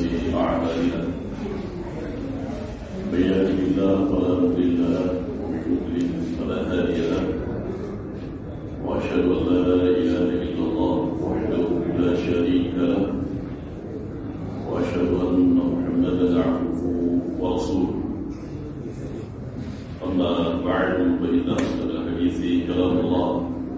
أعمالنا من يهده الله فلا مضل له ومن يضلل فلا هادي له وأشهد أن لا إله إلا الله وحده لا شريك له وأشهد أن محمدا عبده ورسوله أما بعد فإن أصدق الحديث كلام الله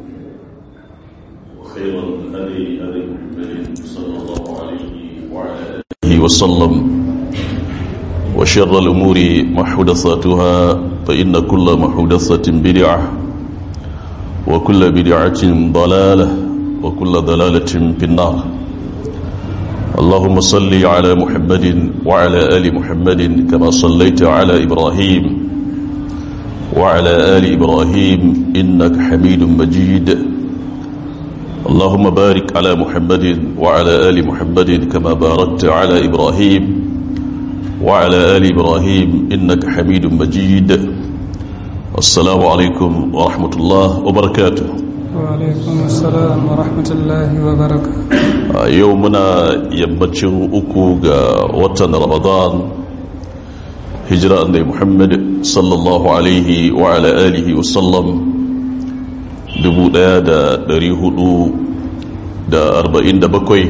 وخير الهدي هدي محمد صلى الله عليه وعلى آله وسلم وشر الأمور محدثاتها فإن كل محدثة بدعة وكل بدعة ضلالة وكل ضلالة في النار اللهم صل على محمد وعلى آل محمد كما صليت على إبراهيم وعلى آل إبراهيم إنك حميد مجيد اللهم بارك على محمد وعلى آل محمد كما باركت على إبراهيم وعلى آل إبراهيم إنك حميد مجيد السلام عليكم ورحمة الله وبركاته وعليكم السلام ورحمة الله وبركاته يومنا يمتشن أكو وطن رمضان هجرة النبي محمد صلى الله عليه وعلى آله وسلم dubu ɗaya da ɗari hudu da arba'in da bakwai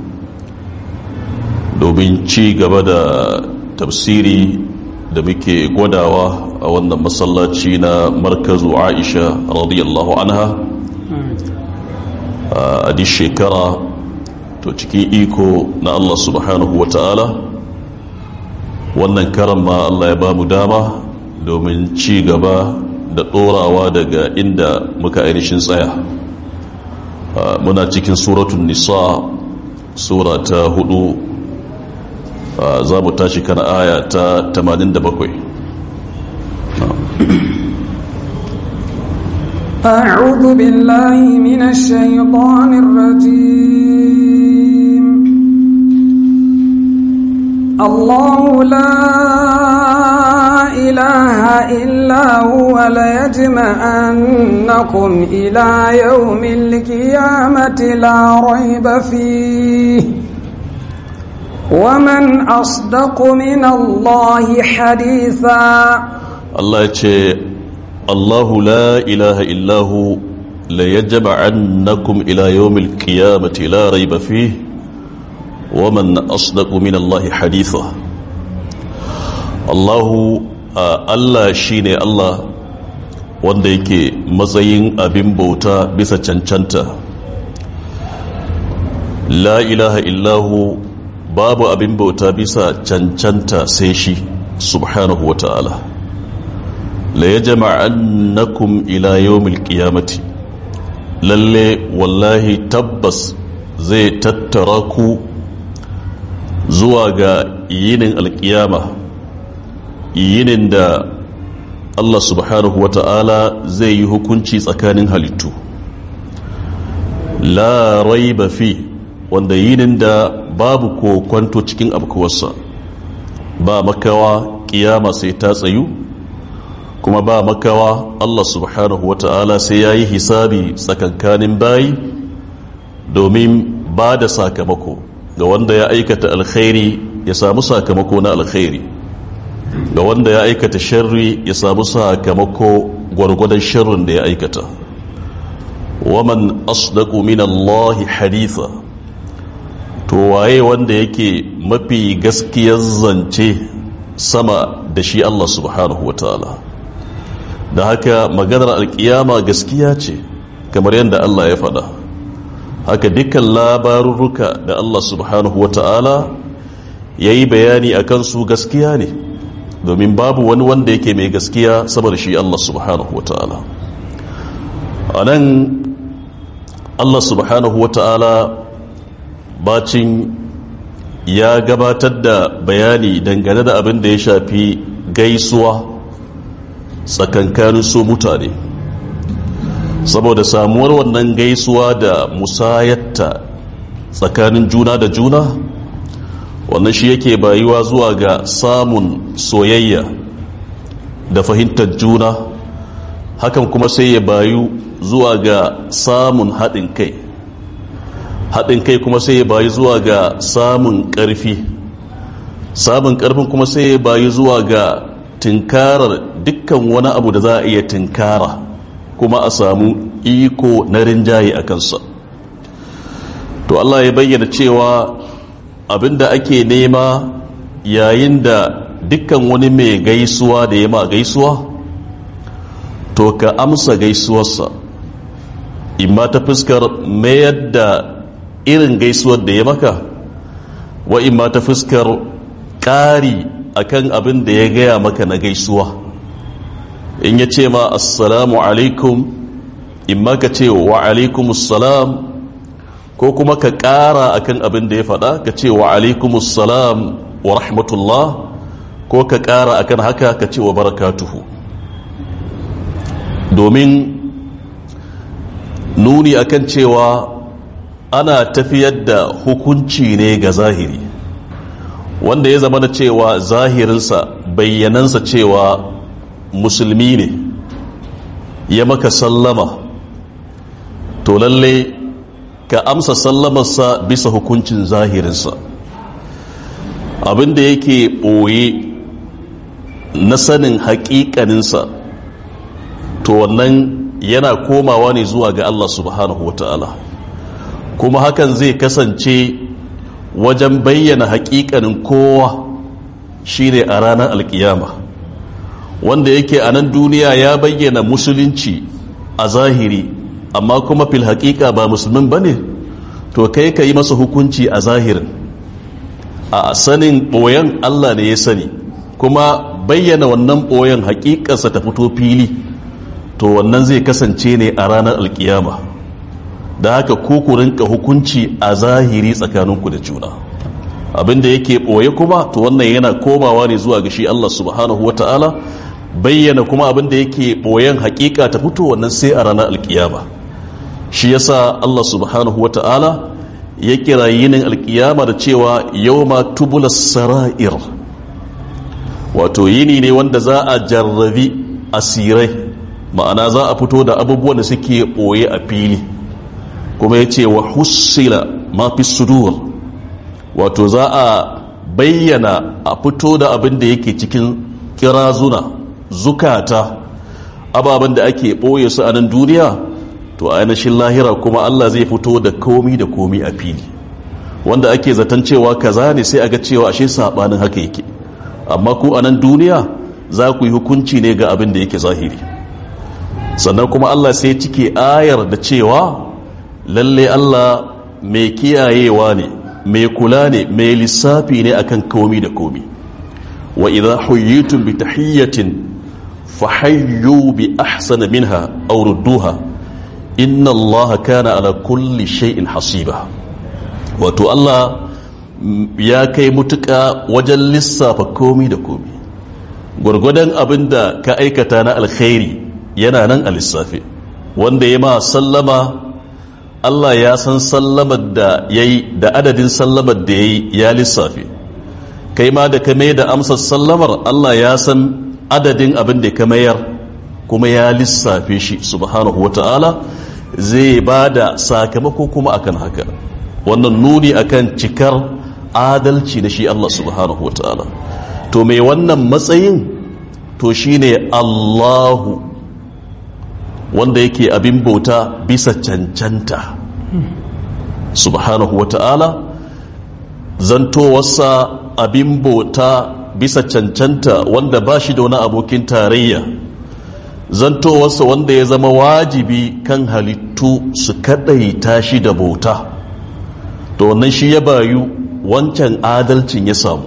domin ci gaba da tafsiri da muke gwadawa a wannan masallaci na markazu aisha radiyallahu anha a duk shekara to cikin iko na allah subhanahu wa ta'ala wannan karan ma allah ya ba mu dama domin ci gaba da ɗorawa daga inda muka ainihin tsaya muna cikin suratun nisa sura ta hudu za mu tashi kan aya ta 87 أعوذ بالله من الشيطان الرجيم الله لا إله إلا هو ليجمعنكم إلى يوم القيامة لا ريب فيه ومن أصدق من الله حديثا الله يتشي الله لا إله إلا هو ليجمعنكم إلى يوم القيامة لا ريب فيه ومن أصدق من الله حديثا الله Allah shi ne Allah wanda yake matsayin abin bauta bisa cancanta la ilaha illahu babu abin bauta bisa cancanta sai shi subhanahu wa ta'ala la ya jama'annakum ila yawmil qiyamati lalle wallahi tabbas zai tattara ku zuwa ga yinin alkiyama yinin da Allah subhanahu wa ta'ala zai yi hukunci tsakanin halittu la raiba fi wanda yinin da babu kokwanto cikin abkuwarsa ba makawa kiyama sai ta tsayu kuma ba makawa Allah subhanahu wa ta'ala sai ya yi hisabi tsakankanin bayi domin ba da sakamako ga wanda ya aikata alkhairi ya samu sakamako na alkhairi ga wanda ya aikata sharri ya samu sakamako gwargwadon sharrin da ya aikata waman asdaqu min Allah haditha to waye wanda yake mafi gaskiyar zance sama da shi Allah subhanahu wataala da haka maganar alkiyama gaskiya ce kamar yadda Allah ya faɗa haka dukkan labarurruka da Allah subhanahu wataala ya yi bayani a kansu gaskiya ne domin babu wani wanda yake mai gaskiya saboda shi Allah subhanahu wa ta'ala a nan Allah subhanahu wa ta'ala bacin ya gabatar da bayani dangane da abin da ya shafi gaisuwa tsakankanin su mutane saboda samuwar wannan gaisuwa da musayatta tsakanin juna da juna wannan shi yake bayuwa zuwa ga samun soyayya da fahimtar juna hakan kuma sai ya bayu zuwa ga samun haɗin kai haɗin kai kuma sai ya bayu zuwa ga samun ƙarfi samun karfin kuma sai ya bayi zuwa ga tinkarar dukkan wani abu da za a iya tinkara kuma a samu iko na rinjaye a kansa to Allah ya bayyana cewa abinda ake nema yayin da dukkan wani mai gaisuwa da ya ma gaisuwa to ka amsa gaisuwarsa imma ta fuskar mayar da irin gaisuwar da ya maka wa imma ta fuskar ƙari akan abin da ya gaya maka na gaisuwa in ya ce ma assalamu alaikum imma ka ce wa alaikumussalam ko kuma ka ƙara akan abin da ya faɗa ka ce wa alaikumussalam wa rahmatullah ko ka ƙara akan haka ka ce wa barakatuhu domin nuni akan cewa ana tafiyar da hukunci ne ga zahiri wanda ya zama da cewa zahirinsa bayyanansa cewa musulmi ne ya maka sallama to lalle ka amsa sallamarsa bisa hukuncin zahirinsa abinda yake ɓoye na sanin haƙiƙaninsa to wannan yana komawa ne zuwa ga Allah subhanahu wa ta'ala kuma hakan zai kasance wajen bayyana haƙiƙanin kowa shine a ranar alkiyama wanda yake a nan duniya ya bayyana musulunci a zahiri amma kuma fil haƙiƙa ba musulmin ba ne to kai ka yi masa hukunci a zahirin a sanin ɓoyen Allah ne ya sani kuma bayyana wannan ɓoyen haƙiƙarsa ta fito fili to wannan zai kasance ne a ranar alkiyama da haka ku ku rinka hukunci a zahiri tsakaninku da juna abinda yake ɓoye kuma to wannan yana komawa ne zuwa ga shi Allah subhanahu wa ta'ala bayyana kuma abinda yake ɓoyen hakika ta fito wannan sai a ranar alkiyama shi yasa Allah subhanahu wa ta'ala ya kira yinin alkiyama da cewa yawma tubula sara'ir wato yini ne wanda za a jarrabi asirai ma'ana za a fito da abubuwan da suke ɓoye a fili kuma ya ce wa hussila mafi sudur wato za a bayyana a fito da abin da yake cikin kirazuna zukata ababen da ake ɓoye su a nan duniya to a ainihin lahira kuma Allah zai fito da komi da komi a fili wanda ake zaton cewa kaza ne sai a ga cewa ashe saɓanin haka yake amma ku a nan duniya za ku yi hukunci ne ga abin da yake zahiri sannan kuma Allah sai cike ayar da cewa lalle Allah mai kiyayewa ne mai kula ne mai lissafi ne akan komi da komi wa idza huyyitum bi tahiyyatin fahayyu bi ahsana minha aw rudduha inna Allah kana ala kulli shay'in hasiba wato Allah ya kai mutuka wajen lissafa komi da komi gwargwadon abinda ka aikata na alkhairi yana nan a lissafi wanda ya ma sallama Allah ya san sallamar da ya yi da adadin sallamar da ya yi ya lissafi kai ma da ka mai da amsar sallamar Allah ya san adadin abin da ka mayar kuma ya lissafe shi subhanahu wata'ala zai ba da sakamako kuma akan haka wannan nuni akan cikar adalci na shi Allah subhanahu wata'ala to mai wannan matsayin to shine Allahu wanda yake abin bauta bisa cancanta subhanahu wa ta'ala zantowarsa abin bauta bisa cancanta wanda ba shi da wani abokin tarayya zantowarsa wanda ya zama wajibi kan halittu su kadaita shi da bauta to wannan shi ya bayu wancan adalcin ya samu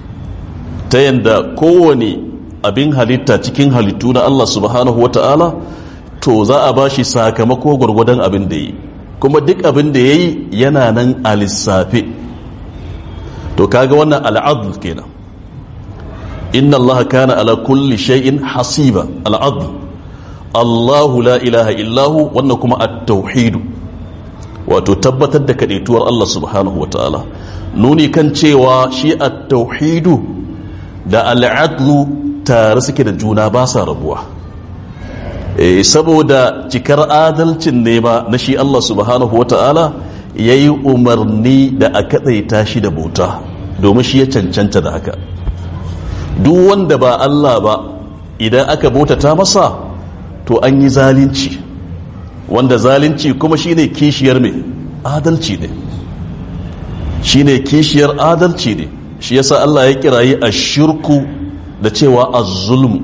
ta yadda kowane abin halitta cikin halittu na Allah subhanahu wa ta'ala to za a ba shi sakamako gwargwadon abin da yi kuma duk abin da ya yi yana nan a lissafe to kaga wannan al'adl kenan inna allaha kana ala kulli shay'in hasiba al'adl allahu la ilaha illahu wannan kuma at-tauhid wato tabbatar da kadaituwar Allah subhanahu wataala nuni kan cewa shi at-tauhid da al'adlu tare suke da juna ba sa rabuwa saboda cikar adalcin ne ba na shi Allah subhanahu wa ta'ala ya yi umarni da a kaɗaita shi da bauta domin shi ya cancanta da haka duk wanda ba Allah ba idan aka bautata masa to an yi zalunci wanda zalunci kuma shine kishiyar mai adalci ne shine kishiyar adalci ne shi yasa Allah ya kirayi ashirku da cewa az-zulm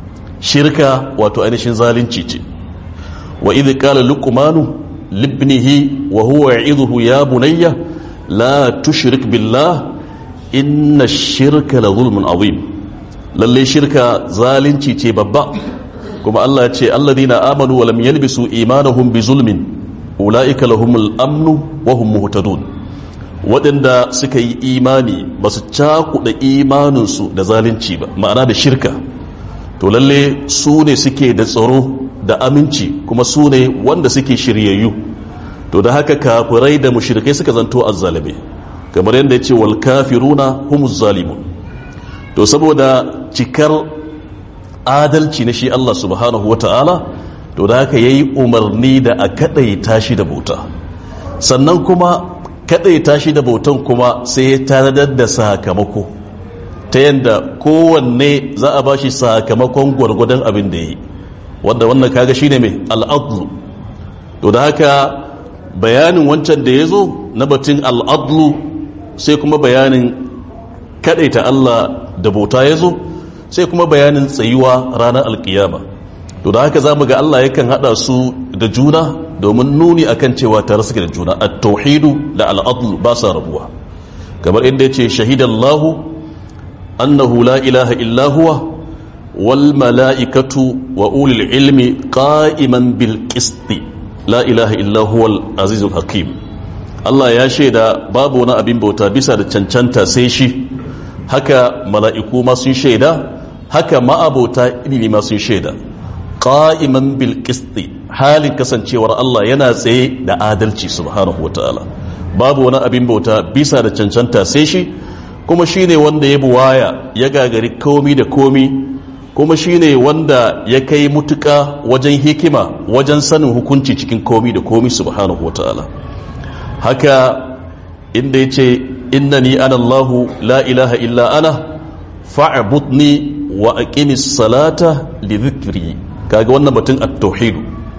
shirka wato ainihin zalunci ce wa idh qala luqmanu libnihi wa huwa ya'idhuhu ya bunayya la tushrik billah inna ash-shirka la zulmun azim lalle shirka zalunci ce babba kuma Allah ya ce alladhina amanu wa lam yalbisu imanahum bi zulmin ulaika lahumul amnu wa hum muhtadun waɗanda suka yi imani ba su cakuɗa imaninsu da zalunci ba ma'ana da shirka to lalle su ne suke da tsaro da aminci kuma su ne wanda suke shiryayyu to da haka kafirai da mushrikai suka zanto azzalame kamar yadda ya ce wal kafiruna humuz zalimun to saboda cikar adalci na shi Allah subhanahu wata'ala to da haka yayi umarni da a kadaita shi da bauta sannan kuma kadaita shi da bautan kuma sai ya tanadar da sakamako ta yadda kowanne za a bashi sakamakon gwargwadon abin da yi wanda wannan kaga shine mai al'adlu to da haka bayanin wancan da ya zo na batun al'adlu sai kuma bayanin kadaita Allah da bauta ya zo sai kuma bayanin tsayuwa ranar alkiyama to da haka zamu ga Allah yakan hada su da juna domin nuni akan cewa tare suke da juna at-tauhidu da al-adl ba sa rabuwa kamar inda yace shahidallahu annahu la ilaha illa huwa wal mala'ikatu wa ulil ilmi qa'iman bil qisti la ilaha illa huwa al-azizul hakim Allah ya shaida babu wani abin bauta bisa da cancanta sai shi haka mala'iku ma sun shaida haka ma'abota ilimi ma sun shaida qa'iman bil qisti halin kasancewar Allah yana tsaye da adalci subhanahu wataala babu wani abin bauta bisa da cancanta sai shi kuma shine wanda ya buwaya ya gagari komi da komi kuma shine wanda ya kai mutuka wajen hikima wajen sanin hukunci cikin komi da komi subhanahu wataala haka inda yace innani ana Allahu la ilaha illa ana fa'budni wa aqimis salata li dhikri kaga wannan batun at-tauhid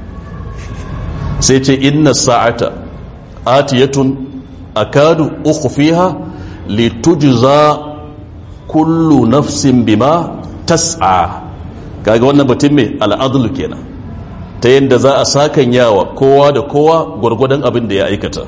sai ce inna sa'ata atiyatun akadu ukhfiha litujza kullu nafsin bima tas'a kaga wannan batun me al'adlu kenan ta yanda za a sakan yawa kowa da kowa gwargwadon abin da ya aikata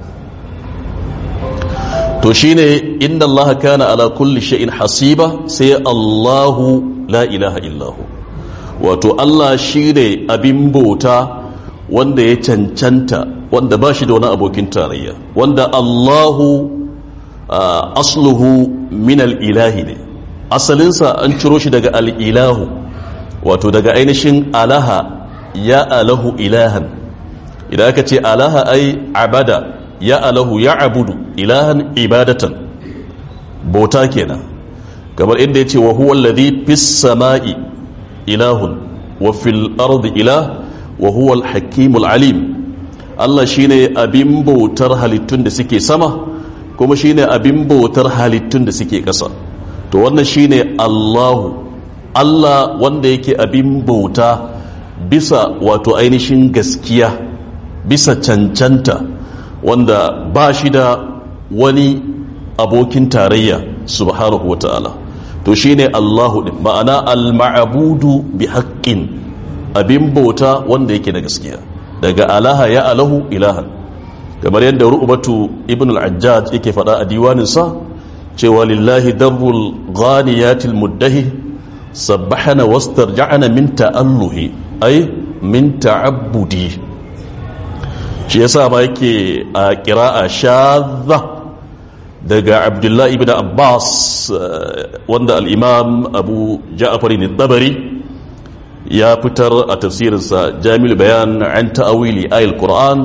to shine inna allaha kana ala kulli shay'in hasiba sai allahu la ilaha illahu wato allah shine abin bauta wanda ya cancanta wanda ba shi da wani abokin tarayya wanda allahu asluhu min al-ilahi ne asalinsa an ciro shi daga al-ilahu wato daga ainihin alaha ya alahu ilahan idan aka ce alaha ai abada ya alahu ya abudu ilahan ibadatan bauta kenan kamar inda ya ce wa huwa alladhi fis sama'i ilahun wa fil ardi ilah wa huwa al-hakimul alim Allah shine abin bautar halittun da suke sama kuma shine abin bautar halittun da suke ƙasa to wannan shine Allahu Allah wanda yake abin bauta bisa wato ainihin gaskiya bisa cancanta wanda ba shi da wani abokin tarayya subhanahu wata'ala to shine Allahu din ma'ana al-ma'budu bi haqqin abin bauta wanda yake da gaskiya daga alaha ya alahu ilahan kamar yadda ru'batu ibn al-ajjaj yake faɗa a diwaninsa cewa lillahi darrul ghaniyatil muddahi sabbahana wastarja'ana min ta'alluhi ay min ta'abbudi shi yasa ma yake a qira'a shadha daga abdullahi ibn abbas wanda al-imam abu ja'far al-tabari ya fitar a tafsirinsa jami'ul bayan an ta'awili ayil qur'an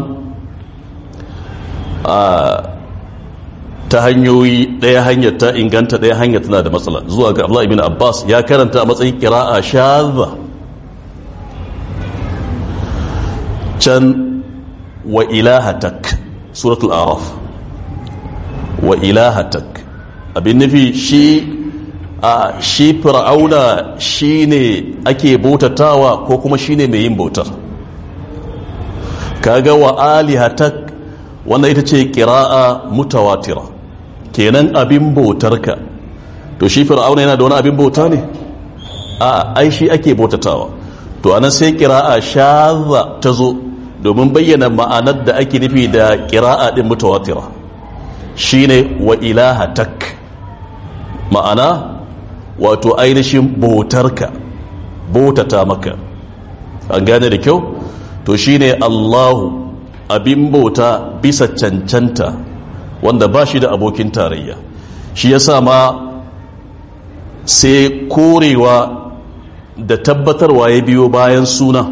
ta hanyoyi ɗaya hanyar ta inganta ɗaya hanyar tana da matsala zuwa ga Abdullah ibn Abbas ya karanta a matsayin kira'a shadha can wa ilahatak suratul araf wa ilahatak abin nufi shi a shi fir'auna shine ake bautatawa ko kuma shine mai yin bautar kaga wa alihatak wannan ita ce qira'a mutawatira kenan abin bautarka to shi fir'auna yana da wani abin bauta ne a ai shi ake bautatawa to anan sai qira'a shadha ta zo domin bayyana ma'anar da ake nufi da qira'a din mutawatira shine wa ilahatak ma'ana wato ainihin bautarka bautata maka an gane da kyau to shine Allahu abin bauta bisa cancanta wanda ba shi da abokin tarayya shi yasa ma sai korewa da tabbatarwa ya biyo bayan suna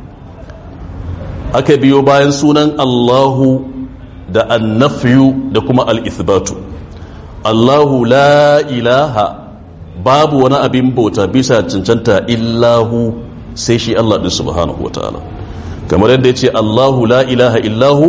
aka biyo bayan sunan Allahu da annafiyu da kuma al-ithbatu Allahu la ilaha babu wani abin bauta bisa cancanta illahu sai shi Allah din subhanahu wataala kamar yadda yace Allahu la ilaha illahu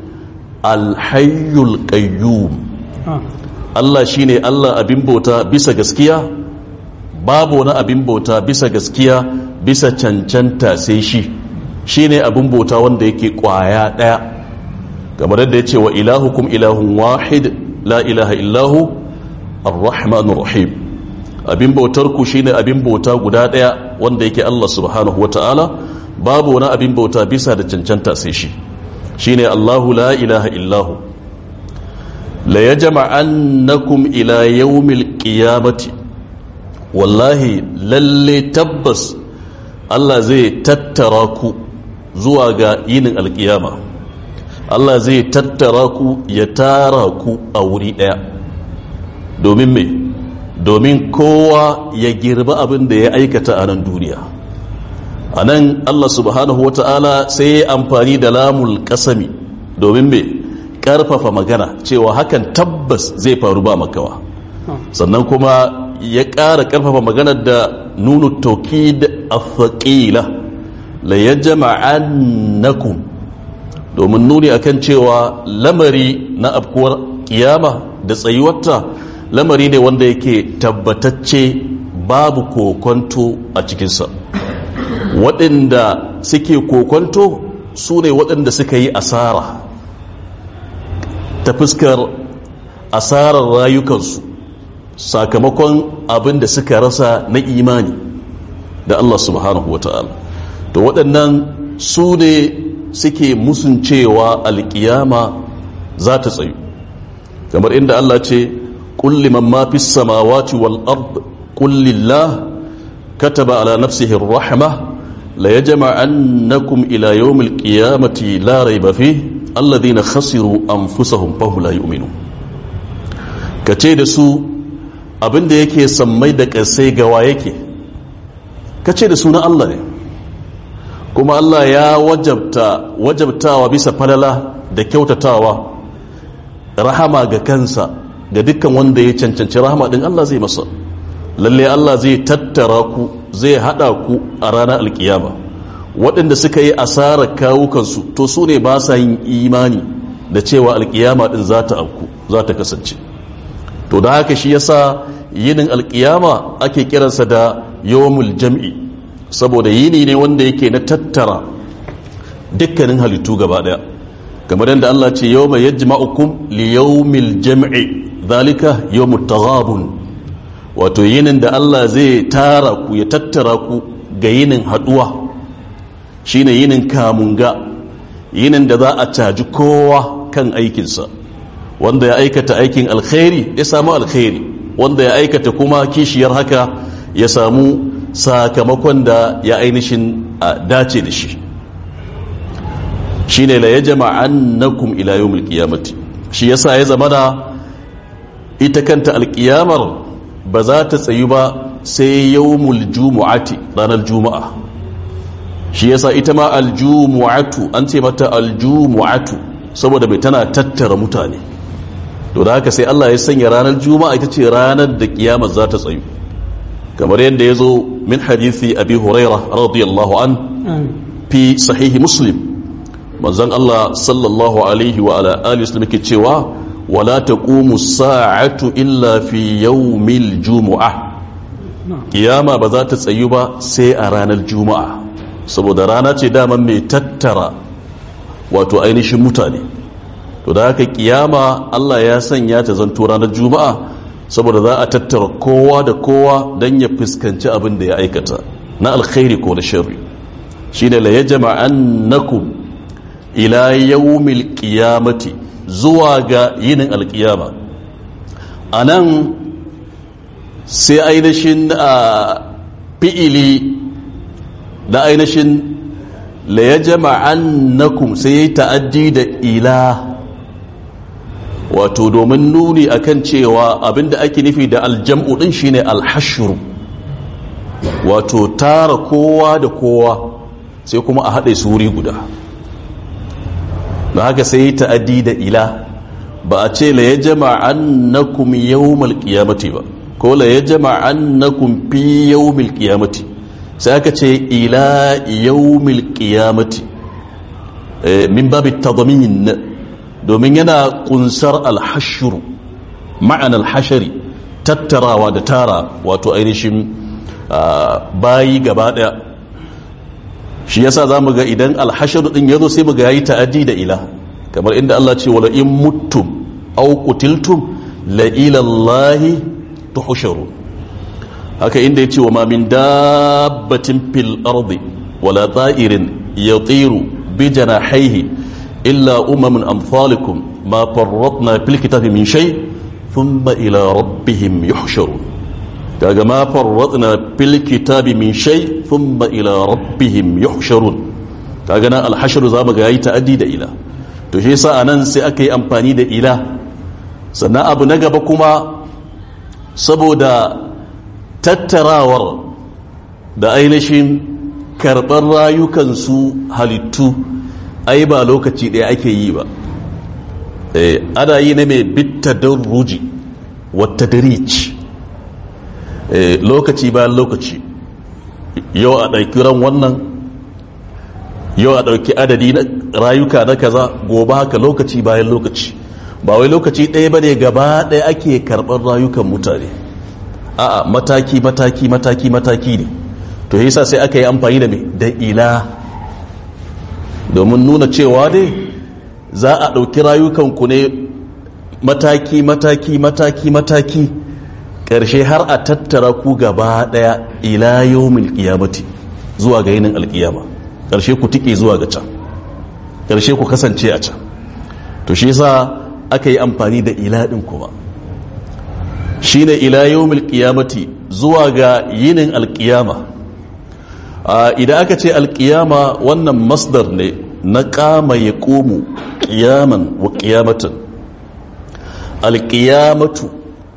alhayyul qayyum Allah shine Allah abin bauta bisa gaskiya babu wani abin bauta bisa gaskiya bisa cancanta sai shi shine abin bauta wanda yake kwaya daya kamar yadda yace wa ilahukum ilahun wahid la ilaha illahu arrahmanur rahim abin bautar ku shine abin bauta guda daya wanda yake Allah subhanahu wataala babu wani abin bauta bisa da cancanta sai shi shine Allahu la ilaha illahu la yajma'annakum ila yawmil qiyamati wallahi lalle tabbas Allah zai tattara ku zuwa ga yinin alkiyama Allah zai tattara ku ya tara ku a wuri daya domin me domin kowa ya girba abin da ya aikata a nan duniya a nan Allah subhanahu wa ta'ala sai ya amfani da lamul kasami domin mai karfafa magana cewa hakan tabbas zai faru ba makawa sannan kuma ya ƙara karfafa maganar da nunu tokid athaqila la yajma'annakum domin nuni akan cewa lamari na afkuwar kiyama da tsayuwarta lamari ne wanda yake tabbatacce babu kokonto a cikinsa waɗanda suke kokonto su ne waɗanda suka yi asara ta fuskar asarar rayukansu sakamakon abin da suka rasa na imani da Allah subhanahu wa ta'ala to waɗannan su ne suke musun cewa alƙiyama za ta tsayu kamar inda Allah ce kulli man ma fi samawati wal ard kullillah kataba ala nafsihi rahma la yajma'annakum ila yawmil qiyamati la rayba fihi alladhina khasiru anfusahum fa la yu'minun kace da su abinda yake sammai da kasai gawa yake kace da su na Allah ne kuma Allah ya wajabta wajabtawa bisa falala da kyautatawa rahama ga kansa ga dukkan wanda ya cancanci rahama din Allah zai masa lalle Allah zai tattara ku zai hada ku a ranar alkiyama waɗanda suka yi asarar kawukansu to su ne ba sa yin imani da cewa alkiyama din za ta auku za ta kasance to da haka shi yasa yinin alkiyama ake kiransa da yawmul jam'i saboda yini ne wanda yake na tattara dukkanin halittu gaba daya kamar yadda Allah ce yawma yajma'ukum li yawmil jam'i zalika yawmut taghabun wato yinin da Allah zai tara ku ya tattara ku ga yinin haduwa shine yinin kamunga yinin da za a caji kowa kan aikinsa wanda ya aikata aikin alkhairi ya samu alkhairi wanda ya aikata kuma kishiyar haka ya samu sakamakon da ya ainihin dace da shi shine la yajma'annakum ila yawmil qiyamati shi yasa ya zama da ita kanta alkiyamar ba za ta tsayu ba sai yawmul jumu'ati ranar juma'a shi yasa ita ma aljumu'atu an ce mata aljumu'atu saboda bai tana tattara mutane to da haka sai Allah ya sanya ranar juma'a ita ce ranar da kiyamar za ta tsayu kamar yadda ya zo min hadithi abi huraira radiyallahu an fi sahihi muslim manzon Allah sallallahu alaihi wa ala alihi wasallam ke cewa wala taqumu sa'atu illa fi yawmil jumu'ah kiyama ba za ta tsayu ba sai a ranar juma'a saboda rana ce daman mai tattara wato ainihin mutane to da haka kiyama Allah ya sanya ta zanto ranar juma'a saboda za a tattara kowa da kowa don ya fuskanci abin da ya aikata na alkhairi ko na sharri shine la yajma'annakum ila yawmil qiyamati zuwa ga yinin alkiyama anan sai ainihin a fi'ili da ainihin la ya jama'annakum sai ya yi ta'addi da ila wato domin nuni akan cewa abinda ake nufi da aljam'u din shine alhashru wato tara kowa da kowa sai kuma a haɗe su wuri guda da haka sai ya yi ta'addi da ila ba a ce la ya jama'annakum yawmal qiyamati ba ko la ya jama'annakum fi yawmil qiyamati sai aka ce ila yawmil qiyamati min babi tadmin domin yana kunsar alhashru ma'ana alhashari tattarawa da tara wato ainihin bayi gaba daya shi yasa zamu ga idan alhashru din yazo sai mu ga yayi ta'addi da ila kamar inda Allah ce wala in muttum aw qutiltum la ila Allahi tuhsharun haka inda yace wa ma min dabbatin fil ardi wala ta'irin yatiru bi janahihi illa umamun amsalikum ma farratna fil kitabi min shay thumma ila rabbihim yuhsharun kaga ma farratna fil kitabi min shay thumma ila rabbihim yuhsharun kaga nan al-hashr zamu ga yayi ta'addi da ila to shi yasa anan sai aka yi amfani da ila sannan abu na gaba kuma saboda tattarawar da ainihin karɓar rayukansu halittu ai ba lokaci ɗaya ake yi ba ana yi na mai bitta don ruji wata darici lokaci bayan lokaci yau a ɗauki ran wannan yau a ɗauki adadi na rayuka na kaza gobe haka lokaci bayan lokaci ba wai lokaci ɗaya ba ne gaba ɗaya ake karɓar rayukan mutane a'a mataki mataki mataki mataki ne to yasa sai aka yi amfani da mai da ila domin nuna cewa dai za a ɗauki rayukanku ne mataki mataki mataki mataki ƙarshe har a tattara ku gaba ɗaya ila yawmil qiyamati zuwa ga yinin alƙiyama ƙarshe ku tike zuwa ga can ƙarshe ku kasance a can to shi yasa aka yi amfani da ila ɗin kuma shine ila yawmil qiyamati zuwa ga yinin alƙiyama idan aka ce alƙiyama wannan masdar ne na ƙama ya ƙomu ƙiyaman wa ƙiyamatan alƙiyamatu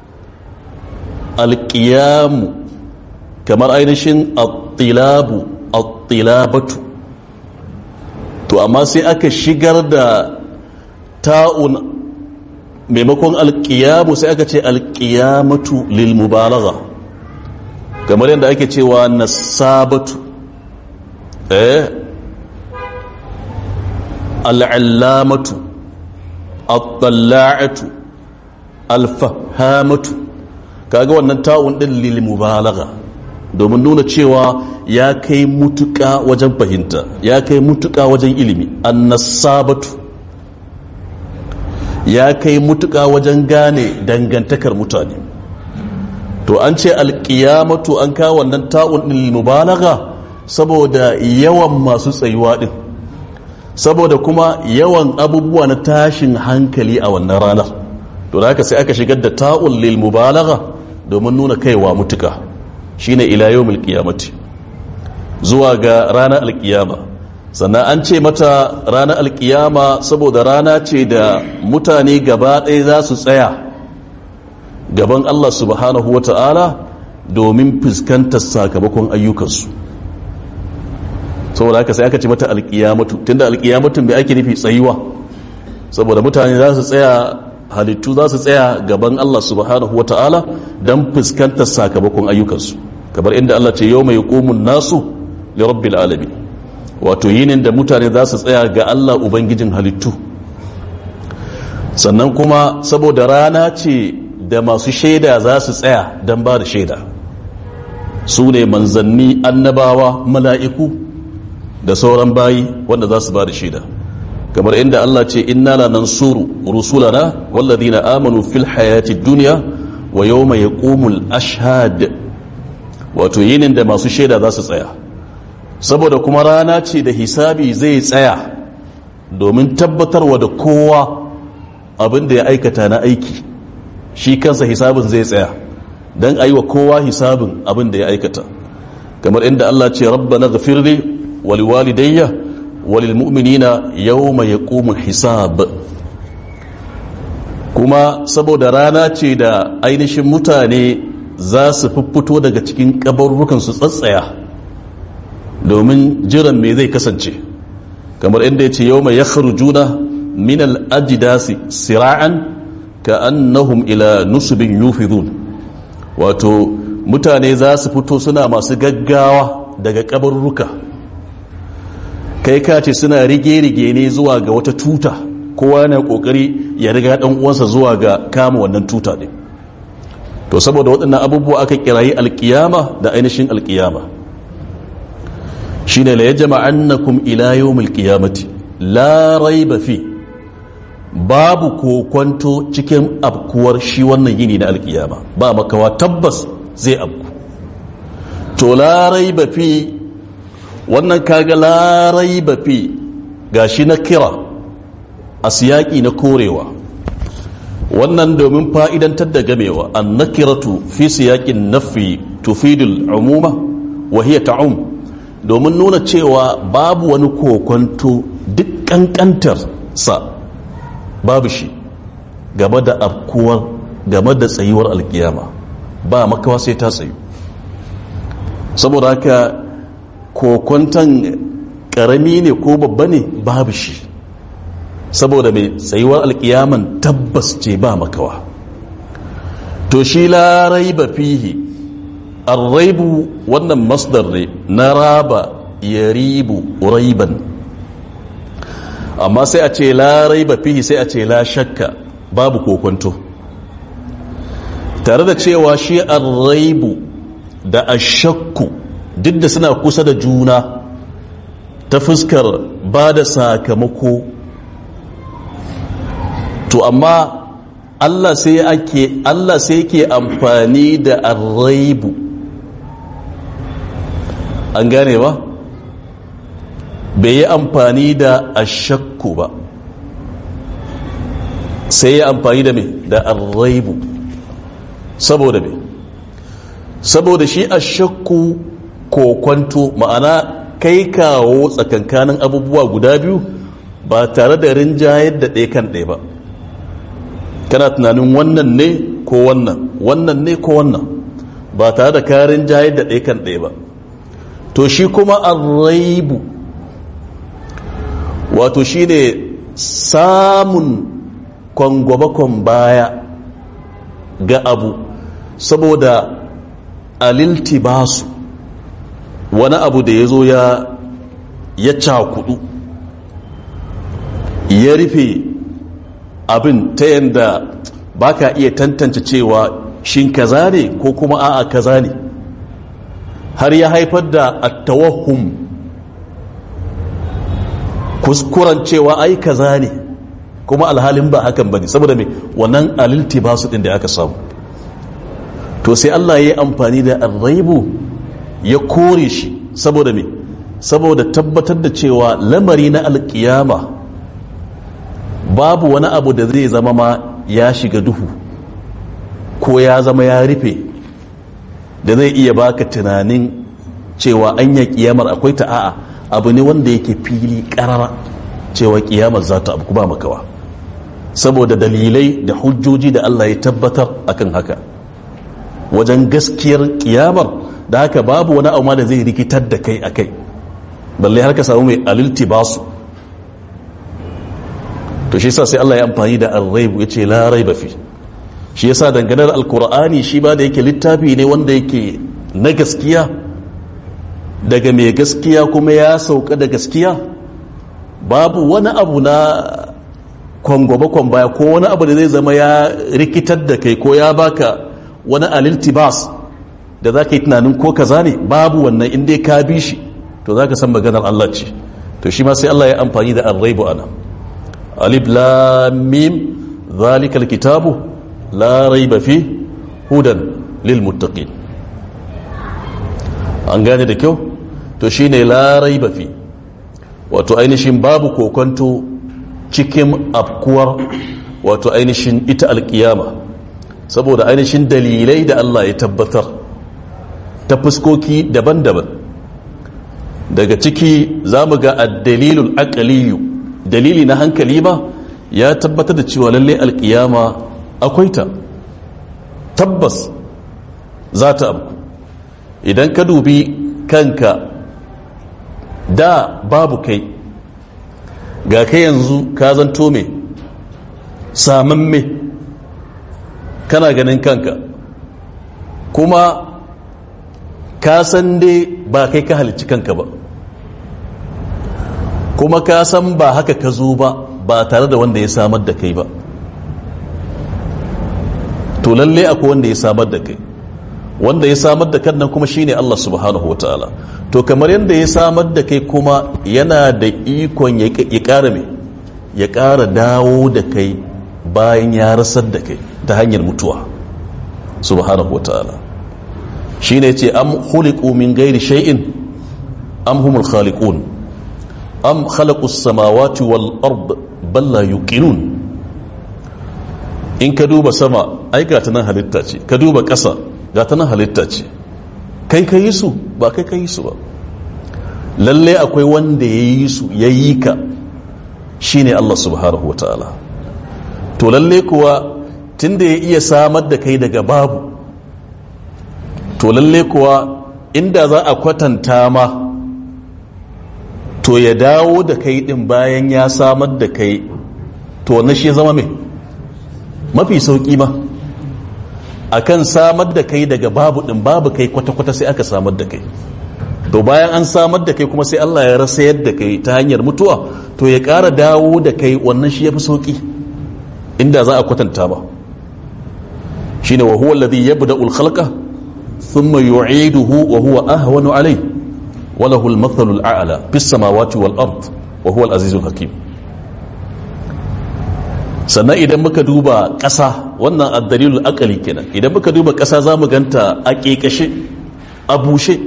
alƙiyamu kamar ainihin attilabu attilabatu to amma sai aka shigar da ta'un maimakon alƙiyamu sai aka ce alƙiyamatu lil mubalagha kamar yadda ake cewa nasabatu eh al'allamatu al-talla'atu al-fahamatu kaga wannan ta'un din lil mubalagha domin nuna cewa ya kai mutuka wajen fahimta ya kai mutuka wajen ilimi annasabatu ya kai mutuka wajen gane dangantakar mutane to an ce alƙiyamatu an kawo wannan ta'un din mubalagha saboda yawan masu tsayuwa din saboda kuma yawan abubuwa na tashin hankali a wannan ranar to da haka sai aka shigar da ta'un lil mubalagha domin nuna kaiwa mutuka shine ila yawmil qiyamati zuwa ga ranar alkiyama sannan an ce mata ranar alkiyama saboda rana ce da mutane gaba ɗaya za su tsaya gaban Allah subhanahu wata'ala domin fuskantar sakamakon ayyukansu saboda haka sai aka ce mata alkiyamatu tunda alkiyamatun bai ake nufi tsayuwa saboda mutane za su tsaya halittu za su tsaya gaban Allah subhanahu wa ta'ala don fuskantar sakamakon ayyukansu kamar inda Allah ce yau mai komun nasu ya rabbil alamin wato yinin da mutane za su tsaya ga Allah ubangijin halittu sannan kuma saboda rana ce da masu shaida za su tsaya don ba da shaida su ne manzanni annabawa mala'iku da sauran bayi wanda za su ba da shaida kamar inda Allah ce inna la nansuru rusulana walladhina amanu fil hayati dunya wa yawma yaqumul ashhad wato yinin da masu shaida za su tsaya saboda kuma rana ce da hisabi zai tsaya domin tabbatarwa da kowa abin da ya aikata na aiki shi kansa hisabin zai tsaya don a yi wa kowa hisabin abin da ya aikata kamar inda Allah ce rabbana ghafirli wali walidayya walil mu'minina yawma yaqumul hisab kuma saboda rana ce da ainihin mutane za su fito daga cikin kabarrukan su tsatsaya domin jiran me zai kasance kamar inda ya ce yawma yakhrujuna min al-ajdasi sira'an ka'annahum ila nusbin yufidun wato mutane za su fito suna masu gaggawa daga kabarruka kai ka ce suna rige-rige ne zuwa ga wata tuta kowa na kokari ya riga dan uwansa zuwa ga kama wannan tuta ne to saboda waɗannan abubuwa aka kirayi alkiyama da ainihin alkiyama shine la yajma'annakum ila yawmil qiyamati la raiba fi babu kokwanto cikin abkuwar shi wannan yini na alkiyama ba makawa tabbas zai abku to larai ba fi wannan kaga larai ba fi gashi na kira a siyaki na korewa wannan domin fa'idantar da gamewa an nakiratu fi siyakin nafi tufidul umuma wa hiya ta'um domin nuna cewa babu wani kokwanto duk kankantar sa babu shi game da afkuwar game da tsayuwar alkiyama ba makawa sai ta tsayu saboda haka kokwantan karami ne ko babba ne babu shi saboda mai tsayuwar alkiyaman tabbas ce ba makawa to shi larai ba fihi arraibu wannan masdar ne na raba ya ribu raiban amma sai a ce larai ba fihi sai a ce la shakka babu kokonto tare da cewa shi arraibu da ashakku duk da suna kusa da juna ta fuskar ba da sakamako to amma Allah sai ake Allah sai yake amfani da arraibu an gane ba bai yi amfani da ashakku ba sai ya amfani da me da arraibu saboda me saboda shi ashakku kokwanto ma'ana kai kawo tsakankanin abubuwa guda biyu ba tare da rinjayar da ɗaya kan ɗaya ba kana tunanin wannan ne ko wannan wannan ne ko wannan ba tare da karin jayar da ɗaya kan ɗaya ba to shi kuma arraibu wato shi ne samun kwangwabakon baya ga abu saboda aliltibasu wani abu da ya zo ya ya cakudu ya rufe abin ta yadda ba ka iya tantance cewa shin kaza ne ko kuma a'a kaza ne har ya haifar da attawahum kuskuren cewa ai kaza ne kuma alhalin ba hakan bane saboda me wannan alilti ba su din da aka samu to sai Allah ya yi amfani da arraibu ya kore shi saboda me saboda tabbatar da cewa lamari na alkiyama babu wani abu da zai zama ma ya shiga duhu ko ya zama ya rufe da zai iya baka tunanin cewa an ya kiyamar akwai ta a'a abu ne wanda yake fili karara cewa kiyamar za ta abu ba makawa saboda dalilai da hujjoji da Allah ya tabbatar akan haka wajen gaskiyar kiyamar da haka babu wani abu ma da zai rikitar da kai akai balle har ka samu mai alilti basu to shi yasa sai Allah ya amfani da ar-raib yace la raiba fi shi yasa dangane da alkur'ani shi ba da yake littafi ne wanda yake na gaskiya daga mai gaskiya kuma ya sauka da gaskiya babu wani abu na kwangwabakon baya ko wani abu da zai zama ya rikitar da kai ko ya baka wani aliltibas da za ka yi tunanin ko kaza ne babu wannan inda ka bi shi to za ka san maganar Allah ce to shi ma sai Allah ya amfani da arraibu ana alif lamim zalikal kitabu la raiba fi hudan lil muttaqin an gane da kyau to shine la raiba fi wato ainihin babu kokonto cikin afkuwar wato ainihin ita alkiyama saboda ainihin dalilai da Allah ya tabbatar ta fuskoki daban-daban daga ciki za mu ga addalilul aqaliyu dalili na hankali ma ya tabbatar da cewa lalle alkiyama akwai ta tabbas za ta abu idan ka dubi kanka da babu kai ga kai yanzu ka zanto me saman me kana ganin kanka kuma ka san dai ba kai ka halicci kanka ba kuma ka san ba haka ka zo ba ba tare da wanda ya samar da kai ba to lalle akwai wanda ya samar da kai wanda ya samar da kan nan kuma shine Allah subhanahu wataala to kamar yadda ya samar da kai kuma yana da ikon ya ƙara mai ya ƙara dawo da kai bayan ya rasar da kai ta hanyar mutuwa subhanahu wataala shine ce am khuliqu min ghairi shay'in am humul khaliqun am khalaqus samawati wal ard bal la yuqinun in ka duba sama ai ga ta nan halitta ce ka duba ƙasa ga ta nan halitta ce kai ka yi su ba kai ka yi su ba lalle akwai wanda ya yi su ya yi ka shine Allah subhanahu wataala to lalle kuwa tunda ya iya samar da kai daga babu to lalle kuwa inda za a kwatanta ma to ya dawo da kai din bayan ya samar da kai to na shi zama mai mafi sauki ma akan samar da kai daga babu din babu kai kwata-kwata sai aka samar da kai to bayan an samar da kai kuma sai Allah ya rasa yadda kai ta hanyar mutuwa to ya ƙara dawo da kai wannan shi ya fi sauki inda za a kwatanta ba shine wa huwa alladhi yabda'u al-khalqa thumma yu'iduhu wa huwa ahwanu alayhi wa lahu al-mathalu al-a'la fis samawati wal ard wa huwa al-azizul hakim sannan idan muka duba ƙasa wannan addalilul akali kenan idan muka duba ƙasa za mu ganta a ƙeƙashe a bushe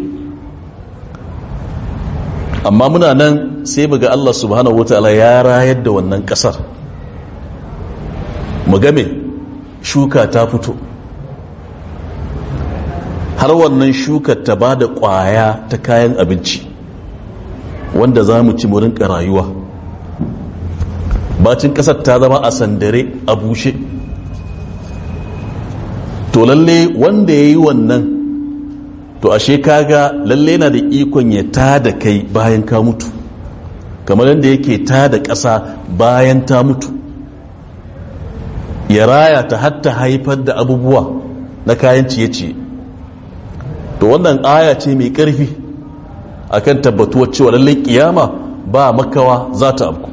amma muna nan sai mu ga Allah subhanahu wataala ya rayar da wannan ƙasar mu game shuka ta fito har wannan shukar ta ba da ƙwaya ta kayan abinci wanda za mu ci mu rinka rayuwa bacin kasar ta zama a sandare a bushe to lalle wanda ya yi wannan to ashe kaga lalle na da ikon ya ta da kai bayan ka mutu kamar yadda yake ta da ƙasa bayan ta mutu ya raya ta hatta haifar da abubuwa na kayan ciye-ciye to wannan aya ce mai ƙarfi akan tabbatuwar cewa lalle kiyama ba makawa za ta abku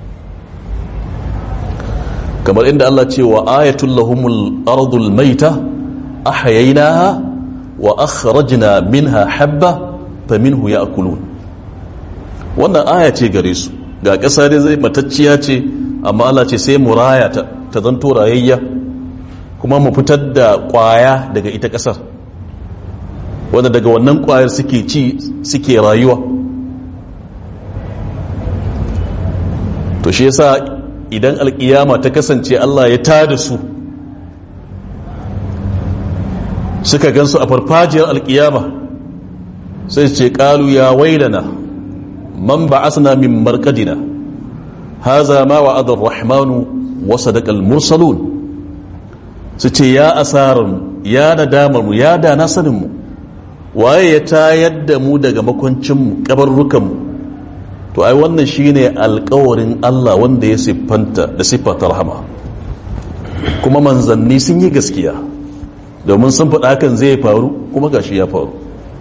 kamar inda Allah ce wa ayatul lahumul ardul maita ahyaynaha wa akhrajna minha habba faminhu ya'kulun wannan aya ce gare su ga ƙasa dai zai matacciya ce amma Allah ce sai mu raya ta ta zanto rayayya kuma mu fitar da ƙwaya daga ita ƙasar wanda daga wannan ƙwayar suke ci suke rayuwa to shi yasa idan alkiyama ta kasance Allah ya tada su suka gansu a farfajiyar alkiyama sai ce kalu ya wailana man ba'asna min marqadina haza ma wa'ada ar-rahmanu wa sadaqa al-mursalun su ce ya asaran ya nadamar mu ya da na sanin mu waye ya tayar da mu daga makwancin mu kabarrukan mu to ai wannan shine alkawarin Allah wanda ya siffanta da siffata rahama kuma manzanni sun yi gaskiya domin sun faɗa hakan zai faru kuma gashi ya faru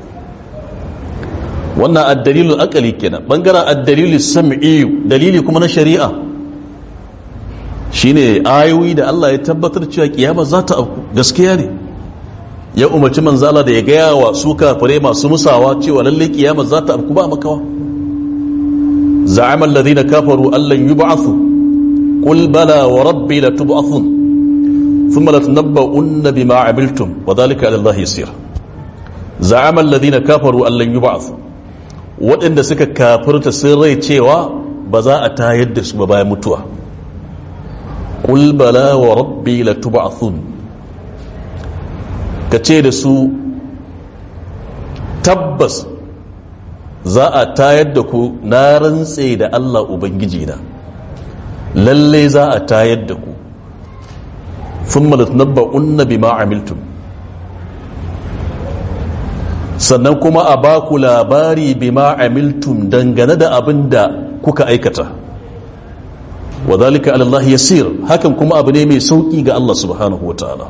wannan addalilul akali kenan bangaren addalilul sam'i dalili kuma na shari'a shine ayoyi da Allah ya tabbatar cewa kiyama za ta auku gaskiya ne ya umarci manzala da ya gaya wa su kafirai masu musawa cewa lalle kiyama za ta auku ba makawa za'amal ladina kafaru allan yub'athu qul bala wa rabbi latub'athun thumma latunabba'unna bima 'amiltum wa dhalika 'ala allahi yasir za'amal ladina kafaru allan yub'athu waɗanda suka kafirta sun rai cewa ba za a tayar da su ba bayan mutuwa qul bala wa rabbi latub'athun ka ce da su tabbas za a tayar da ku na rantse da Allah Ubangiji na lalle za a tayar da ku sun malatnabba unna bi ma'amiltum sannan kuma a ba ku labari bi ma'amiltum dangane da abin da kuka aikata wa zalika alallahi yasir hakan kuma abu ne mai sauki ga Allah subhanahu wa ta'ala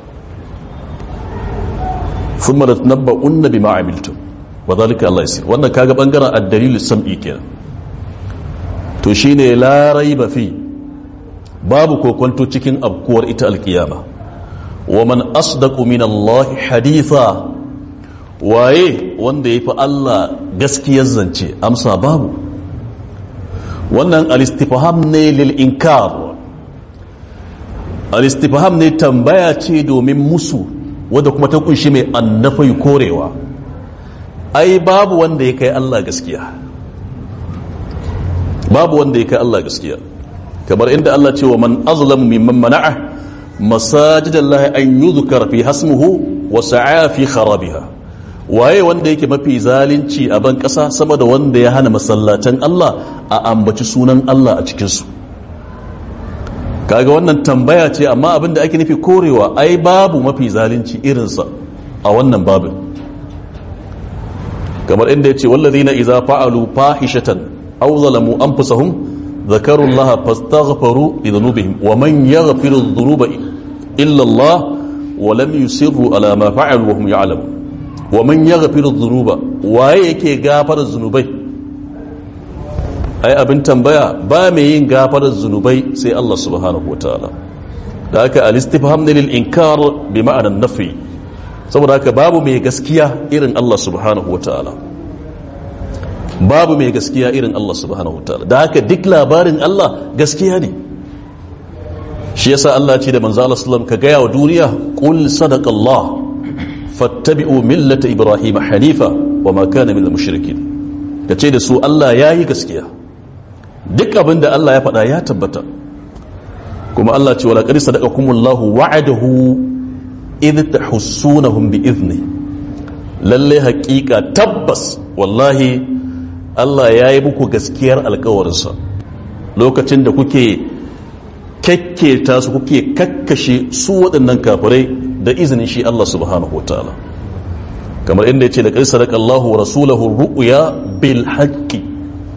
ثم لتنبؤن بما عملتم وذلك الله يسير wannan kaga bangaren ad-dalil sam'i kenan to shine la raiba fi babu kokonto cikin abkuwar ita alkiyama wa man asdaqu min Allah haditha waye wanda yafi Allah gaskiyar zance amsa babu wannan al-istifham ne lil inkar al-istifham ne tambaya ce domin musu wadda kuma ta kunshi mai annafai korewa ai babu wanda ya kai Allah gaskiya babu wanda ya kai Allah gaskiya kamar inda Allah ce wa man azlamu mimman mana'a masajidallahi an yuzkar fi hasmuhu wa sa'a fi kharabiha waye wanda yake mafi zalunci a ban kasa sama da wanda ya hana masallatan Allah a ambaci sunan Allah a cikin su kaga wannan tambaya ce amma abin da ake nufi korewa ai babu mafi zalunci irinsa a wannan babin kamar inda ya ce wallazina idza fa'alu fahishatan aw zalamu anfusahum ذكروا الله فاستغفروا لذنوبهم ومن يغفر الذنوب إلا الله ولم يسروا على ما فعلوا وهم يعلمون ومن يغفر الذنوب ويكي غافر الذنوبين ai abin tambaya ba mai yin gafarar zunubai sai Allah subhanahu wa ta'ala da haka al-istifham ne lil inkar bi ma'anar nafi saboda haka babu mai gaskiya irin Allah subhanahu wa ta'ala babu mai gaskiya irin Allah subhanahu wa ta'ala da haka duk labarin Allah gaskiya ne shi yasa Allah ce da manzo Allah sallam ka gaya wa duniya qul sadaqa Allah fattabi'u millata ibrahim hanifa wa ma kana minal mushrikin kace da su Allah yayi gaskiya duk abin da Allah ya faɗa ya tabbata kuma Allah ce wala qad sadaqakumullahu wa'adahu idh tahussunahum bi idni lalle haƙiƙa tabbas wallahi Allah ya yi muku gaskiyar alkawarinsa lokacin da kuke kyakketa su kuke kakkashe su waɗannan kafirai da izinin shi Allah subhanahu wataala kamar inda ya ce da ƙar sadaqallahu wa rasulahu ru'ya bil haqqi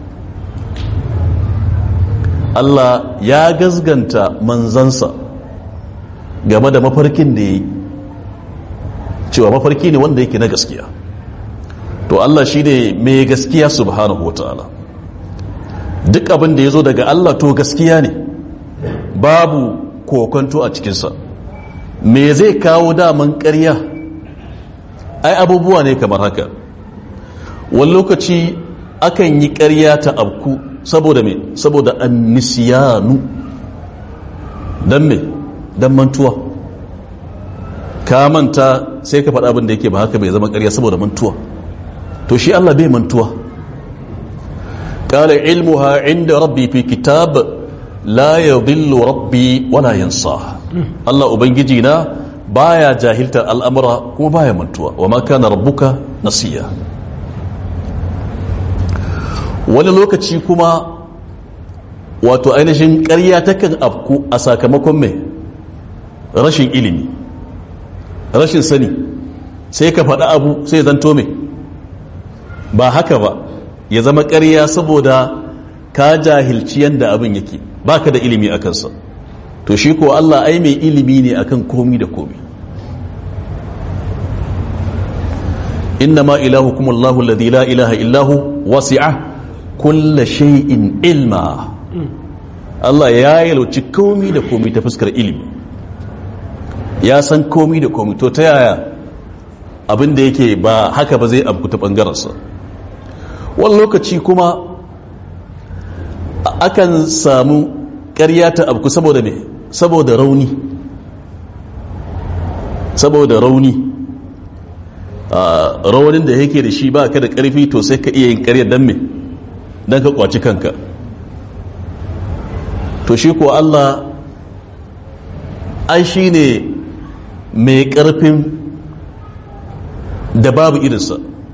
Allah ya gazganta manzansa game da mafarkin da ya yi cewa mafarki ne wanda yake na gaskiya to Allah shi ne mai gaskiya subhanahu wa ta'ala duk abin da ya zo daga Allah to gaskiya ne babu kokonto a cikinsa me zai kawo daman ƙarya ai abubuwa ne kamar haka wani lokaci akan yi ƙarya ta abku saboda me saboda annisiyanu don me don mantuwa ka manta sai ka faɗa abin da yake ba haka bai zama ƙarya saboda mantuwa to shi Allah bai mantuwa قال علمها عند ربي في كتاب لا يضل ربي ولا ينصاه الله ubangiji na baya jahiltar al'amura kuma baya mantuwa wa ma kana rabbuka nasiya wani lokaci kuma wato ainihin ƙarya takan afku a sakamakon mai rashin ilimi rashin sani sai ka faɗa abu sai zanto mai ba haka ba ya zama ƙarya saboda ka jahilci yadda abin yake baka da ilimi a kansa to shi ko Allah ai mai ilimi ne akan komi da komi innama ilahukum Allahu alladhi la ilaha illahu wasi'a kulla shay'in ilma Allah ya yalwaci komi da komi ta fuskar ilimi ya san komi da komi to ta yaya abin da yake ba haka ba zai abu ta ɓangarensa wani lokaci kuma akan samu ƙarya ta abu saboda me saboda rauni saboda rauni raunin da yake da shi ba ka da ƙarfi to sai ka iya yin ƙarya don me don ka kwaci kanka to shi ko Allah ai shi ne mai ƙarfin da babu irinsa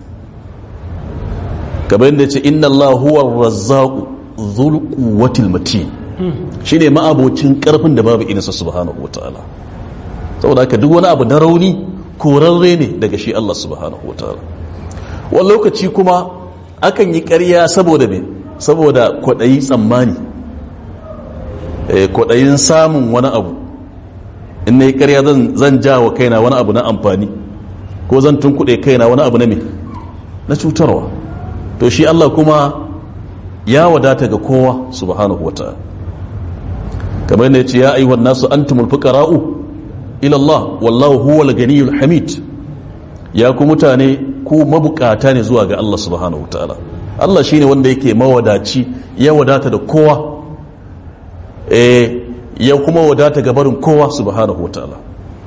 kamar yadda ce inna Allah huwa razzaqu dhul quwwatil matin shine ma'abocin ƙarfin da babu irinsa subhanahu wataala saboda haka duk wani abu na rauni korarre ne daga shi Allah subhanahu wataala wani lokaci kuma akan yi ƙarya saboda me saboda kwaɗayi tsammani kwaɗayin samun wani abu in na yi ƙarya zan ja wa kaina wani abu na amfani ko zan tunkuɗe kaina wani abu na me na cutarwa to shi Allah kuma ya wadata ga kowa subhanahu wa ta'ala kamar ne ce ya ayyuhan nasu antumul fuqara'u ila Allah wallahu huwal ganiyul hamid ya ku mutane ku mabukata ne zuwa ga Allah subhanahu wa ta'ala Allah shine wanda yake mawadaci ya wadata da kowa eh ya kuma wadata ga barin kowa subhanahu wa ta'ala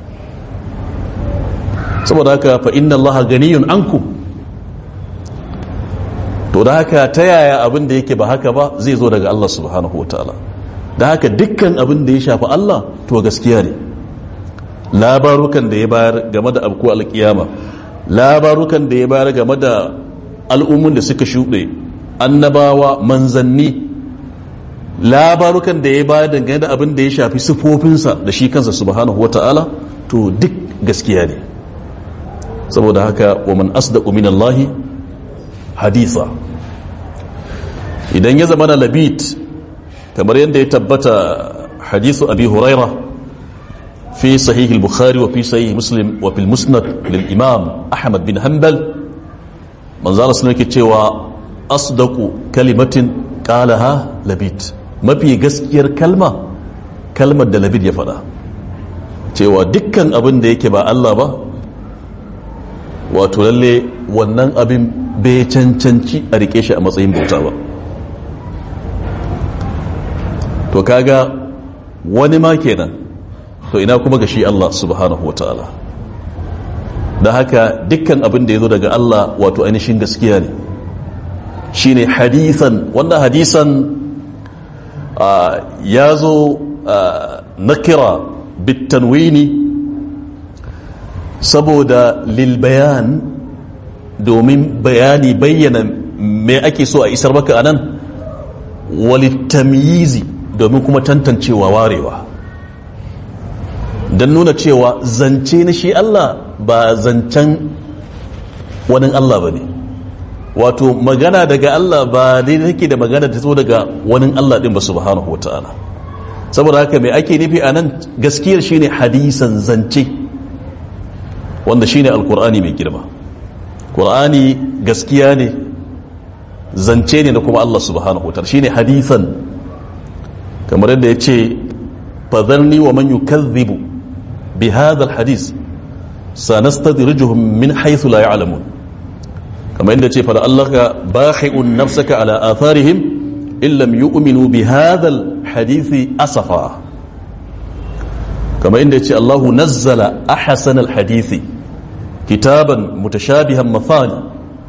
saboda haka fa inna allaha ganiyun ankum to da haka ta yaya abin da yake ba haka ba zai zo daga Allah subhanahu wa ta'ala da haka dukkan abin da ya shafi Allah to gaskiya ne labarukan da ya bayar game da abku alkiyama labarukan da ya bayar game da al'ummun da suka shuɗe annabawa manzanni labarukan da ya bayar dangane da abin da ya shafi sifofinsa da shi kansa subhanahu wata'ala to duk gaskiya ne saboda haka wa man asdaqu min Allahi haditha idan ya zama na labit kamar yadda ya tabbata hadithu abi huraira fi sahih al-bukhari wa fi sahih muslim wa fil musnad lil imam ahmad bin hanbal manzo Allah sallallahu alaihi cewa asdaqu kalimatin qalaha labit mafi gaskiyar kalma kalmar da labid ya faɗa cewa dukkan abin da yake ba Allah ba wato lalle wannan abin bai cancanci a rike shi a matsayin bauta ba to kaga wani ma kenan to ina kuma ga shi Allah subhanahu wa ta'ala da haka dukkan abin da ya zo daga Allah wato ainihin gaskiya ne shine hadisan wanda hadisan ya zo na kira bitanwini saboda lilbayan domin bayani bayyana me ake so a isar maka anan walittamyizi domin kuma tantancewa warewa don nuna cewa zance na shi Allah ba zancen wani Allah ba ne wato magana daga Allah ba daidai take da magana ta zo daga wani Allah din ba subhanahu wata'ala saboda haka mai ake nufi a nan gaskiyar shine hadisan zance wanda shine alkur'ani mai girma qur'ani gaskiya ne zance ne da kuma Allah subhanahu wata'ala shine hadisan kamar yadda ya ce fadharni wa man yukadhibu bi hadha alhadith sanastadrijuhum min haythu la ya'lamun kamar yadda ce fara Allah ka bakhi'un nafsaka ala atharihim in lam yu'minu bi hadha alhadith asafa kamar yadda ce Allah nazzala ahsan alhadith kitaban mutashabihan mathani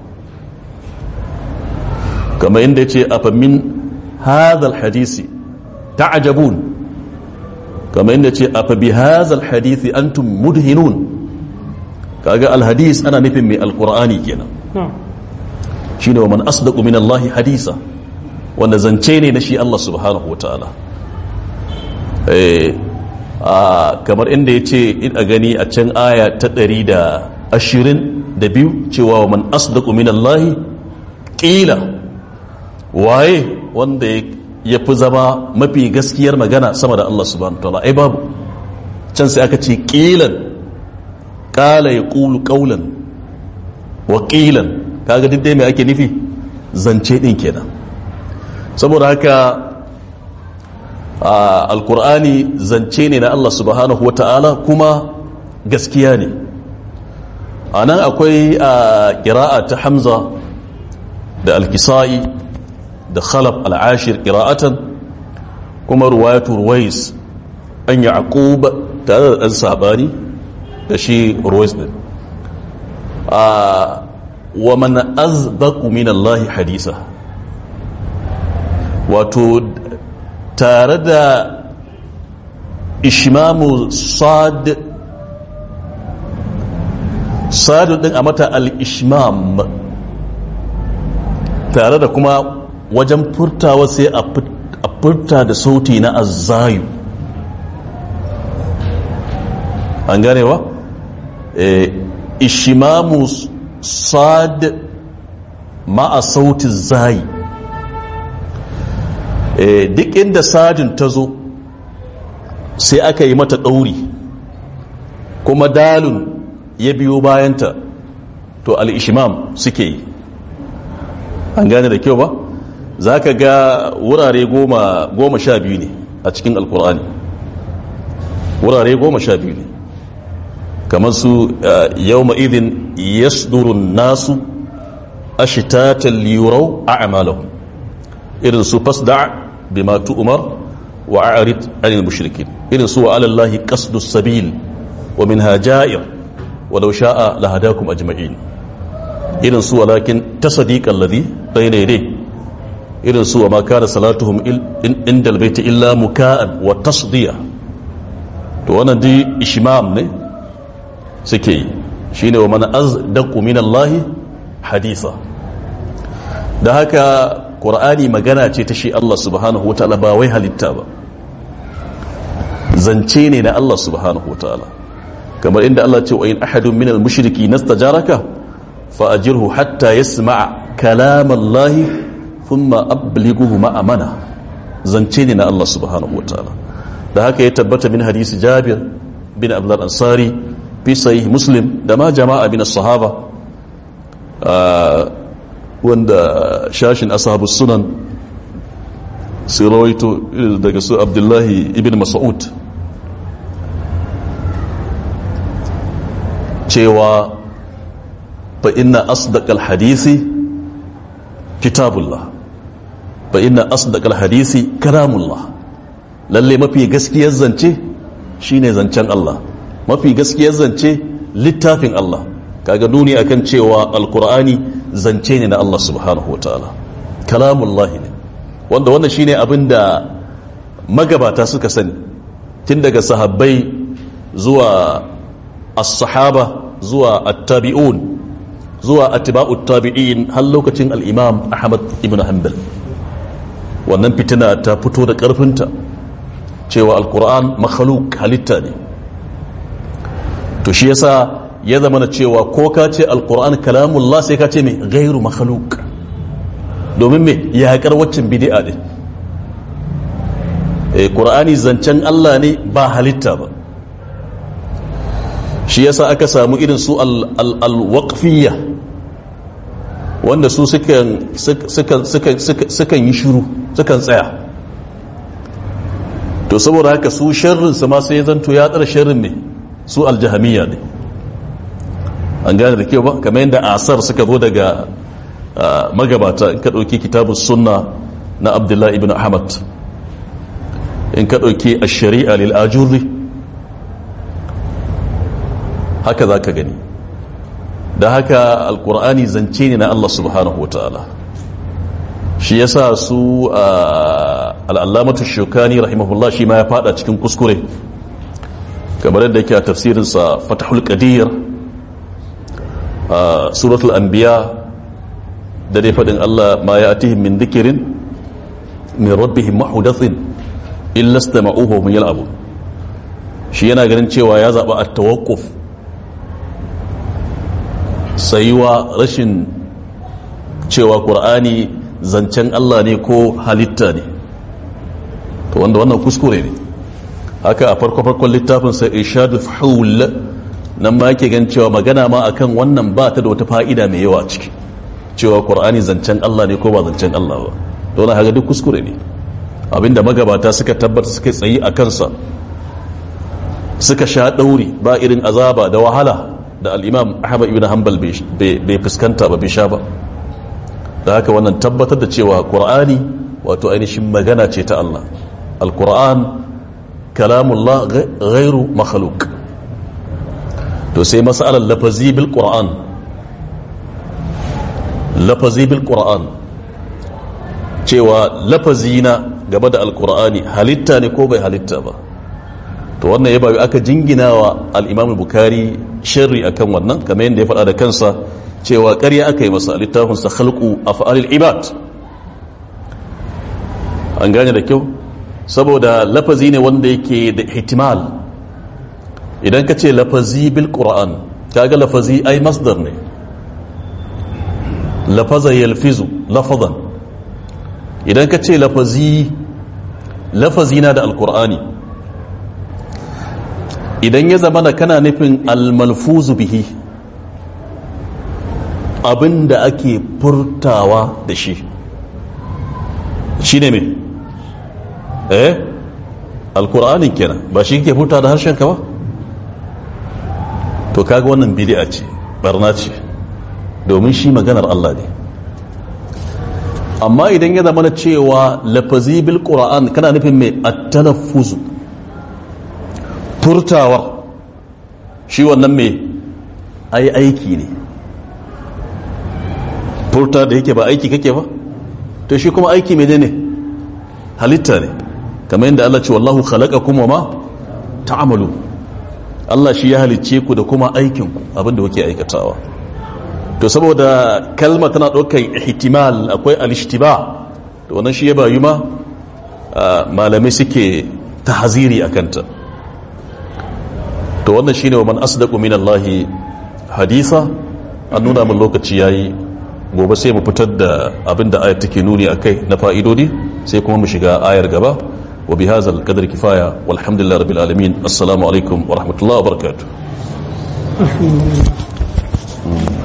kamar yadda ce afa min hadha alhadith ta'jabun kamar yadda ce afa bi hadha alhadith antum mudhinun kaga alhadis ana nufin mai alqur'ani kenan shi ne wa man asdaqu min Allah hadisa wanda zance ne na shi Allah subhanahu wataala eh kamar inda yace in a gani a can aya ta 122 cewa wa man asdaqu min Allah qila waye wanda ya fi zama mafi gaskiyar magana sama da Allah subhanahu wataala ai babu can sai aka ce qilan qala yaqulu qawlan wa qilan kaga duk dai mai ake nufi zance din kenan saboda haka alkur'ani zance ne na Allah subhanahu wa ta'ala kuma gaskiya ne a nan akwai ƙira'a ta hamza da alkisa'i da khalaf al'ashir ƙira'atan kuma ruwayatu ruwais an yi aquba tare da ɗan saɓani da shi ruwais ɗin wa man azbaqu min Allah hadisa wato tare da ishmamu sad sadu din a mata al-ishmam tare da kuma wajen furtawa sai a furta da sauti na azzayu an ganewa ishimamu sad ma'a sauti zayi duk inda sadin ta zo sai aka yi mata ɗauri kuma dalun ya biyo bayanta to al'ishimam suke yi an gane da kyau ba za ka ga wurare goma sha biyu ne a cikin alkur'ani wurare goma sha biyu ne kamar su yau ma'idin yasdurun nasu ashitatan liyurau a amalahu irin su fasda bima tu'mar wa a'rid anil mushrikin irin su wa alallahi qasdus sabil wa minha ja'ir wa law sha'a lahadakum ajma'in irin su walakin tasdiqal ladhi bayna yadayhi irin su wa ma kana salatuhum inda albayti illa muka'an wa tasdiya to wannan dai ishmam ne suke yi shine wa man azdaqu min Allah haditha da haka qur'ani magana ce ta shi Allah subhanahu wataala ba wai halitta ba zance ne na Allah subhanahu wataala kamar inda Allah ce wa in ahadun min al-mushriki nastajaraka fa ajirhu hatta yasma'a kalam Allah thumma ablighuhu ma'amana zance ne na Allah subhanahu wataala da haka ya tabbata min hadisi Jabir bin Abdullah Ansari fi sahih Muslim da ma jama'a bin sahaba wanda shashin ashabus sunan sai rawaito daga su Abdullahi ibn Mas'ud cewa fa inna asdaqal hadisi kitabullah fa inna asdaqal hadisi kalamullah lalle mafi gaskiyar zance shine zancen Allah mafi gaskiyar zance littafin Allah kaga nuni akan cewa alqur'ani zance ne na Allah subhanahu wataala kalamullah ne wanda wannan shine abinda magabata suka sani tun daga sahabbai zuwa as-sahaba zuwa at-tabi'un zuwa atba'ut tabi'in har lokacin al-imam Ahmad ibn Hanbal wannan fitina ta fito da karfinta cewa al-Qur'an makhluk halitta ne to shi yasa ya zama na cewa ko ka ce al-Qur'an kalamullah sai ka ce me ghairu makhluk domin me ya haƙar waccan bid'a ne eh Qur'ani zancen Allah ne ba halitta ba shi yasa aka samu irin su al-waqfiyya wanda su sukan yi shiru sukan tsaya to saboda haka su sharrin su ma sai zanto ya tsara sharrin ne su aljahamiyya ne an gane da kyau ba kamar yadda asar suka zo daga magabata in ka ɗauki kitabun sunna na abdullahi ibn ahmad in ka ɗauki a shari'a lil ajurri haka za ka gani da haka alkur'ani zance ne na Allah subhanahu wata'ala shi yasa su al'allamatu shukani rahimahullah shi ma ya fada cikin kuskure kamar yadda yake a tafsirinsa fatahul qadir suratul anbiya da dai faɗin Allah ma ya atihim min dhikirin min rabbihim mahudathin illa istama'uhu hum yal'abun shi yana ganin cewa ya zaba at-tawaqquf sayuwa rashin cewa ƙur'ani zancen Allah ne ko halitta ne to wanda wannan kuskure ne haka a farko-farkon littafin sai irshadu haul nan ma yake gan cewa magana ma akan wannan ba ta da wata fa'ida mai yawa ciki cewa ƙur'ani zancen Allah ne ko ba zancen Allah ba to wannan haka duk kuskure ne abinda magabata suka tabbata suka tsayi a kansa suka sha ɗauri ba irin azaba da wahala da al'imam ahmad ibn hanbal bai fuskanta ba bai sha ba da haka wannan tabbatar da cewa ƙur'ani wato ainihin magana ce ta Allah al-ƙur'an kalamullah ghairu makhluk to sai masalar lafazi bil ƙur'an lafazi bil ƙur'an cewa lafazi na gaba da al-ƙur'ani halitta ne ko bai halitta ba to wannan ya bayu aka jingina wa al-imam bukari sharri akan wannan kamar yadda ya faɗa da kansa cewa ƙarya aka yi masa littafinsa khalqu af'alil ibad an gane da kyau saboda lafazi ne wanda yake da ihtimal idan ka ce lafazi bil qur'an kaga lafazi ai masdar ne lafaza yalfizu lafazan idan ka ce lafazi lafazi na da alqur'ani idan ya zama da kana nufin almalfuzu bihi abin da ake furtawa da shi shi ne mai eh alkur'anin kenan ba shi ke furta da harshen ka ba to kaga wannan bidi'a ce barna ce domin shi maganar Allah ne amma idan ya zama cewa lafazi bil qur'an kana nufin mai at-talaffuzu furtawa shi wannan mai ai aiki ne furta da yake ba aiki kake ba to shi kuma aiki mai ne halitta ne kamar yadda Allah ce wallahu khalaqakum wa ma ta'malu Allah shi ya halicce ku da kuma aikin ku abinda kuke aikatawa to saboda kalma tana ɗaukar ihtimal akwai al-ishtiba to wannan shi ya bayu ma malamai suke tahziri akan ta to wannan shine wa man asdaqu min Allah haditha an nuna min lokaci yayi gobe sai mu fitar da abinda ayat take nuni akai na fa'idodi sai kuma mu shiga ayar gaba wa bi hadzal qadri kifaya walhamdulillahi rabbil alamin assalamu alaikum wa rahmatullahi wa barakatuh